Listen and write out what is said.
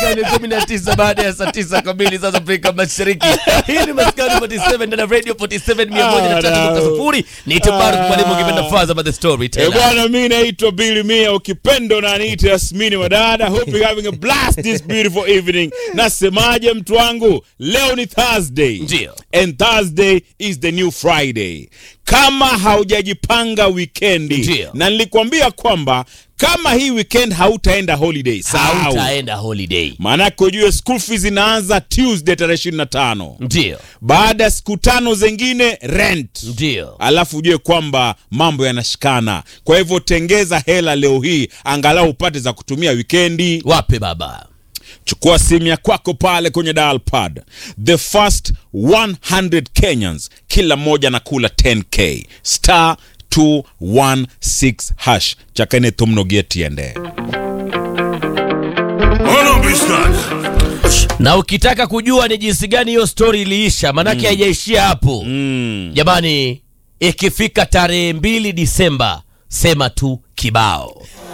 Dakika ni 19 baada ya saa 9 kamili sasa Afrika Mashariki. Hii ni Maskani 47 ndani ya Radio 47 103.0. Ni Tabarak mwalimu ukipenda Faza by the Eh, storyteller. bwana mi naitwa Billy Mia ukipendo na niite Yasmini Wadada. Hope you're having a blast this beautiful evening. Nasemaje mtu wangu? Leo ni Thursday. Ndio. And Thursday is the new Friday. Kama haujajipanga wikendi Ndio. na nilikwambia kwamba kama hii weekend hautaenda holiday, sahau. Hautaenda holiday. Maanake ujue school fees inaanza Tuesday tarehe 25. Ndio. Baada ya siku tano zingine rent Ndio. alafu ujue kwamba mambo yanashikana. Kwa hivyo tengeza hela leo hii, angalau upate za kutumia wikendi. Wape baba. Chukua simu ya kwako pale kwenye dial pad, the first 100 Kenyans, kila mmoja anakula 10k star 216 hash chakene tumnogetiende Hold on, Biscuit. Na ukitaka kujua ni jinsi gani hiyo story iliisha, manake haijaishia hapo. Jamani, ikifika tarehe mbili Disemba, sema tu kibao.